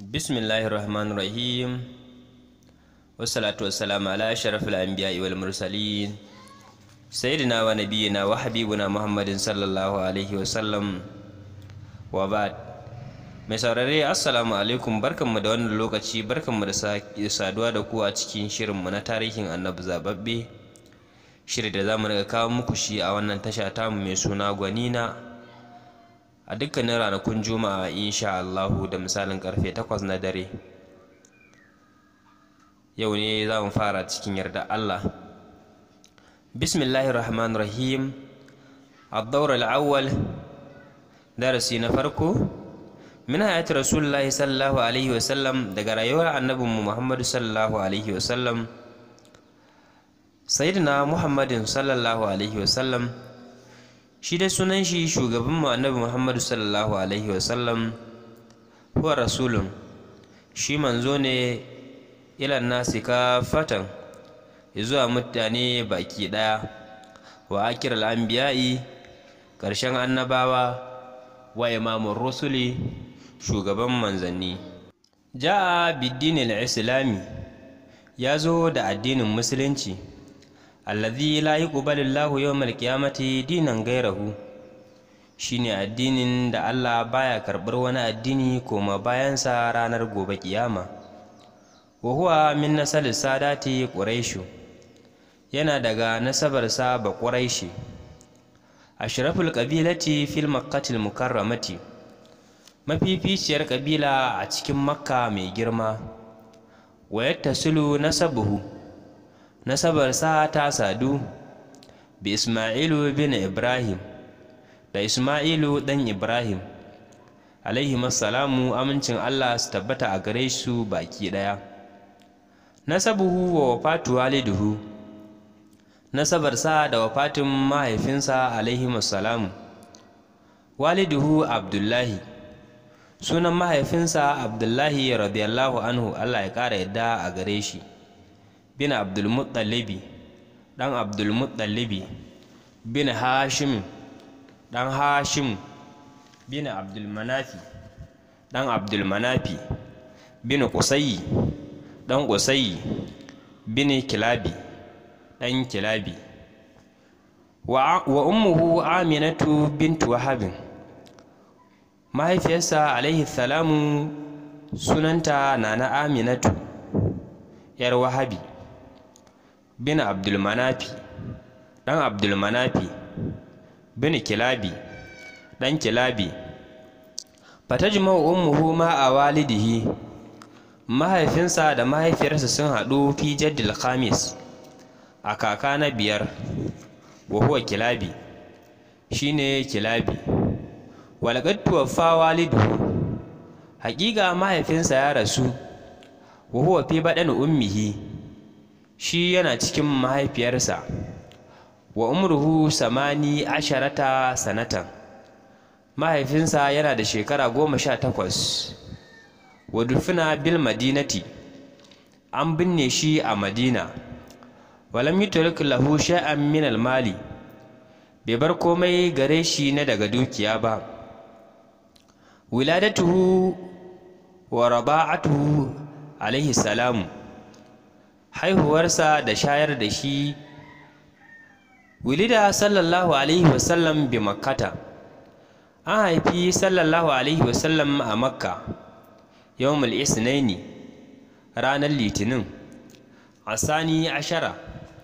bismillahir rahmanir rahim wassalatu wassalamu ala ashrafil anbiya'i wal mursalin sayyidina wa nabiyyina wa habibuna muhammadin sallallahu alaihi wa sallam wa ba'd mai saurare assalamu alaikum barkanmu da wannan lokaci barkanmu da saduwa da ku a cikin shirinmu na tarihin annabi zababbe shiri da zamu riga kawo muku shi a wannan tasha tamu mai suna gwanina a dukkanin ranakun juma'a insha Allahu da misalin karfe 8 na dare yau ne za mu fara cikin yarda Allah bismillahir rahmanir rahim ad-dawr al-awwal darasi na farko min hayati rasulullahi sallallahu alaihi wasallam daga rayuwar annabinmu muhammadu sallallahu alaihi wasallam sayyidina muhammadin sallallahu alaihi wasallam shi dai sunan shi shugaban mu annabi muhammadu sallallahu alaihi wasallam huwa rasulun shi manzo ne ilan nasi fatan zuwa mutane baki daya wa akir al'anbiya'i ƙarshen annabawa wa imamun rusuli shugaban manzanni ja'a biddinil islami ya zo da addinin musulunci alladhi la yuqbalu Allahu yawmal qiyamati dinan gairahu shine addinin da Allah baya karɓar wani addini koma bayansa ranar gobe kiyama wa huwa min nasal sadati quraishu yana daga nasabar sa ba quraishi ashraful qabilati fil makkati mukarramati mafificiyar kabila a cikin makka mai girma wa yattasilu nasabuhu nasabarsa ta sadu bi Ismailu bin Ibrahim da Ismailu ɗan Ibrahim alaihi salamu amincin Allah su tabbata a gare su baki ɗaya nasabuhu wa wafatu waliduhu nasabarsa da wafatin mahaifinsa alaihi salamu waliduhu Abdullahi sunan mahaifinsa Abdullahi radiyallahu anhu Allah ya ƙara yadda a gare shi bin abdulmuttalibi ɗan abdulmuttalibi bin hashim ɗan hashim bin abdulmanafi ɗan abdulmanafi bin kusayi ɗan kusayi bin kilabi ɗan kilabi wa ummuhu aminatu bintu wahabin mahaifiyarsa alaihi salamu sunanta nana aminatu yar wahabi bin abdulmanafi ɗan abdulmanafi bin kilabi ɗan kilabi fatajma ummuhu ma a walidihi mahaifinsa da mahaifiyarsa sun haɗu fi jaddil khamis a kaka na biyar wa huwa kilabi shine kilabi walaqad tuwaffa waliduhu haƙiƙa mahaifinsa ya rasu wa huwa fi baɗan ummihi shi yana cikin mahaifiyarsa wa umruhu samani asharata sanatan mahaifinsa yana da shekara goma sha takwas wa dufina bil madinati an binne shi a madina walam yutrik lahu shay'an min al mali bai bar komai gare shi na daga dukiya ba wiladatuhu wa raba'atuhu alaihi salamu haihuwarsa da shayar da shi wilida sallallahu alaihi wasallam bi makkata an haifi sallallahu alaihi wasallam a makka yawmul isnaini ranar litinin asani ashara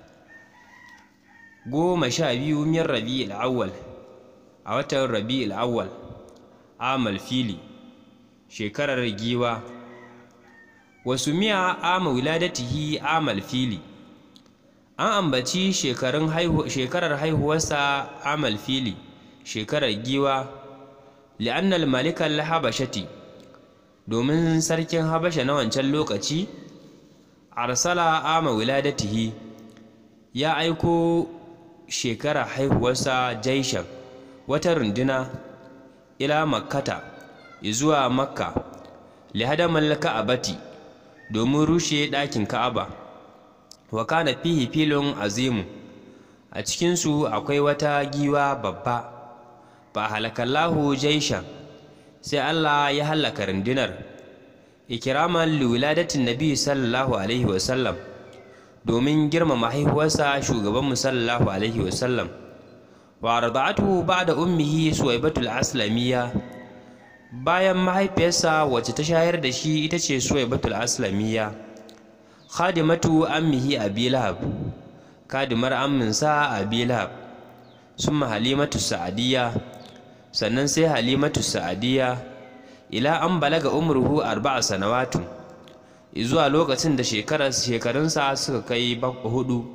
goma sha biyu min rabi'il awwal a watan rabi'il awwal amal fili shekarar giwa wasu miya ama wiladatihi amal fili an ambaci shekarar haihuwarsa amal fili shekarar giwa li'annal malikan habashati domin sarkin habasha na wancan lokaci arsala ama wiladatihi ya aiko shekarar haihuwarsa jaishan wata runduna ila makkata zuwa makka lihadamal ka'abati domin rushe ɗakin ka'aba wa kana fihi filin azimu a cikinsu akwai wata giwa babba fa halakallahu jaishan sai Allah ya hallaka rundunar ikiraman liwiladatin nabi sallallahu alaihi wasallam domin girmama haihuwarsa shugabanmu sallallahu alaihi wasallam wa arda'atuhu ba'da ummihi suwaibatul aslamiyya bayan mahaifiyarsa wacce ta shayar da shi ita ce suwaibatul aslamiyya khadimatu ammihi abi lahab kadimar amminsa abi lahab summa halimatu sa'adiyya sannan sai halimatu sa'adiyya ila an balaga umruhu arba'a sanawatu zuwa lokacin da shekarunsa suka kai hudu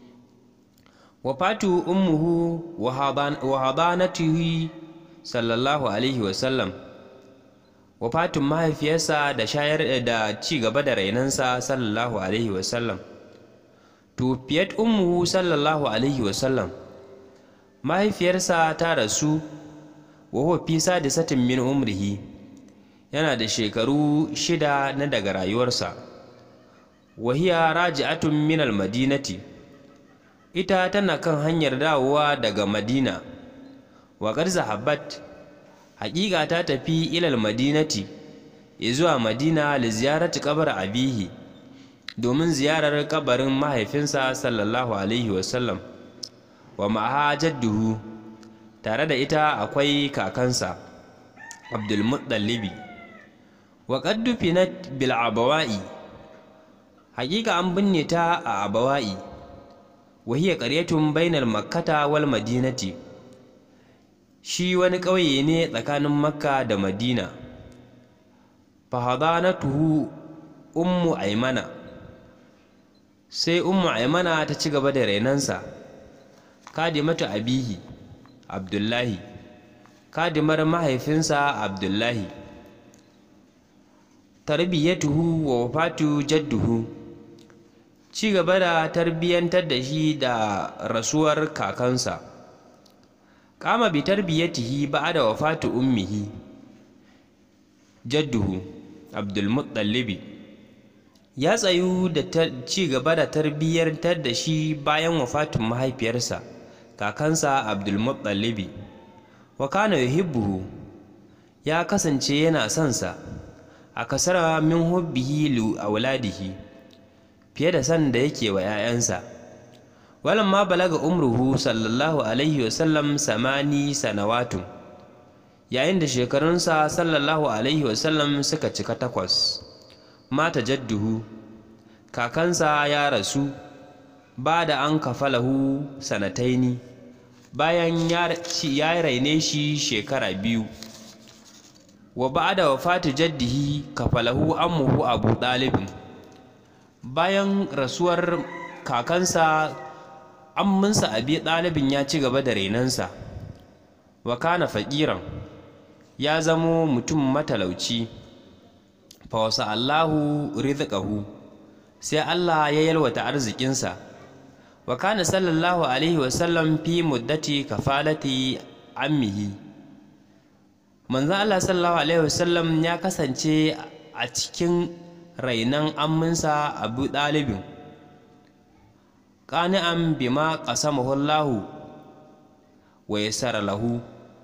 wafatu ummuhu wa hadanatihi sallallahu alaihi wasallam wafatun mahaifiyarsa da shayar da ci gaba da rainansa sallallahu alaihi wasallam tufiyat ummuhu sallallahu alaihi wasallam mahaifiyarsa ta rasu wa huwa fi sadisatin min umrihi yana da shekaru shida na daga rayuwarsa wahiya raji'atun min almadinati ita tana kan hanyar dawowa daga madina wa qad zahabat haƙiƙa ta tafi ilal madinati zuwa madina li ziyarati kabar abihi domin ziyarar kabarin mahaifinsa sallallahu alaihi wasallam wa ma'aha jadduhu tare da ita akwai kakansa abdulmuttalibi wa qad dufinat bil abawa'i haƙiƙa an binne ta a abawa'i wa hiya qaryatun bainal makkata wal madinati shi wani ƙauye ne tsakanin makka da madina fahadanatuhu ummu aimana sai ummu aimana ta ci gaba da rainansa kadimatu abihi abdullahi kadimar mahaifinsa abdullahi tarbiyyatuhu wa wafatu jadduhu ci gaba da tarbiyyantar da shi da rasuwar kakansa kama bi tarbiyyatihi ba'da wafatu ummihi jadduhu abdulmuttalibi ya tsayu da ci gaba da tarbiyyantar da shi bayan wafatun mahaifiyarsa kakansa abdulmuttalibi wa kana yuhibbuhu ya kasance yana son sa a kasara min hubbihi li auladihi fiye da san da yake wa 'ya'yansa walamma balaga umruhu sallallahu alaihi wasallam samani sanawatun yayin da shekarunsa sallallahu alaihi wasallam suka cika takwas mata jadduhu kakansa ya rasu ba da an kafalahu sanataini bayan ya raine shi shekara biyu wa ba da wafatu jaddihi kafalahu ammuhu abu ɗalibin bayan rasuwar kakansa amminsa abi ɗalibin ya ci gaba da renansa wa kana faƙiran ya zamo mutum matalauci fa wasa Allahu rizqahu sai Allah ya yalwata arzikinsa wa kana sallallahu alaihi wa sallam fi muddati kafalati ammihi manzo Allah sallallahu alaihi wa sallam ya kasance a cikin rainan amminsa Abu Dalibin qani'an bima qasamahu Allah wa yassara lahu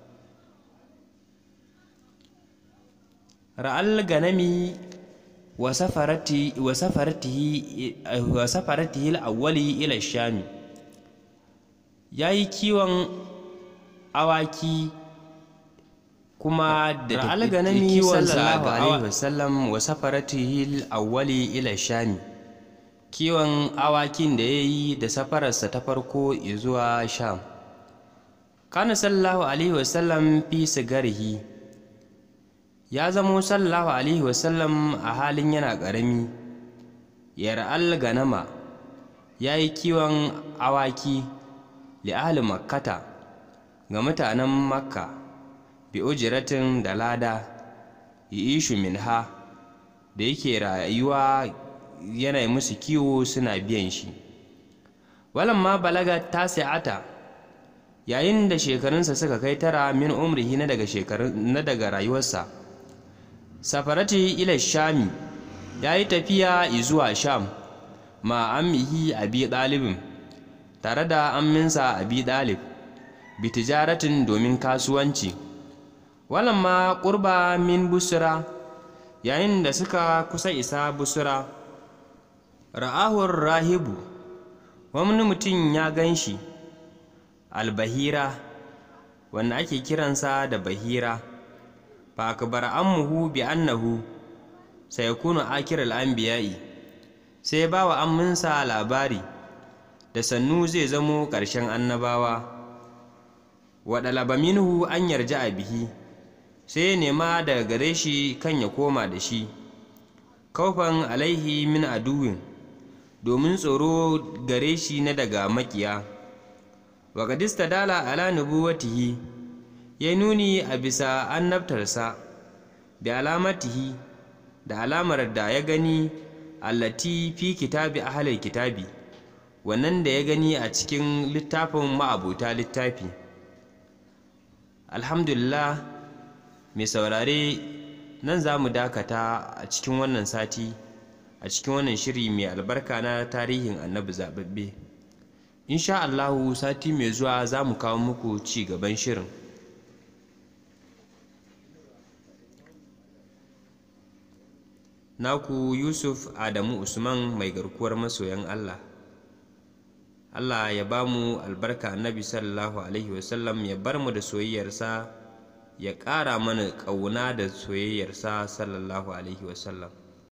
ra'al ganami wa safarati wa safaratihi wa safaratihi al-awwali ila shami yayi kiwon awaki kuma da ra'al ganami sallallahu alaihi wasallam wa safaratihi al-awwali ila shami kiwon awakin da yayi da safararsa ta farko zuwa sham kana sallallahu alaihi wasallam fi sigarihi ya zamo sallallahu alaihi wasallam a halin yana ƙarami yar'al ganama ya yi kiwon awaki li'ahli makkata ga mutanen makka bi ujiratin da lada ishu minha da yake rayuwa yana musu kiwo suna biyan shi walamma balaga tasi'ata yayin da shekarunsa suka kai tara min umrihi na daga na daga rayuwarsa safarati ila shami ya yi tafiya zuwa sham ma ammihi abi ɗalibin tare da amminsa abi ɗalib bi tijaratin domin kasuwanci walamma ƙurba min busra yayin da suka kusa isa busura ra'ahur rahibu wani mutum ya gan shi albahira wanda ake kiransa da bahira fa akbar ammuhu bi annahu sayakunu akiral anbiya'i sai ba wa amminsa labari da sannu zai zamo ƙarshen annabawa wa ɗalaba minhu an yarja a bihi sai ya nema daga gare shi kan ya koma da shi kaufan alaihi min aduwin domin tsoro gare shi na daga makiya wa kadista dala ala nubuwatihi ya nuni a bisa annabtarsa bi alamatihi da alamar da ya gani allati fi kitabi ahlil kitabi wannan da ya gani a cikin littafin ma'abuta littafi alhamdulillah mai saurare nan za mu dakata a cikin wannan sati a cikin wannan shiri mai albarka na tarihin annabi zaɓaɓɓe insha allahu sati mai zuwa za mu kawo muku ci gaban shirin naku yusuf adamu usman mai garkuwar masoyan allah allah ya ba mu albarka annabi sallallahu alaihi wasallam ya bar mu da soyayyarsa ya ƙara mana ƙauna da soyayyarsa sallallahu alaihi wasallam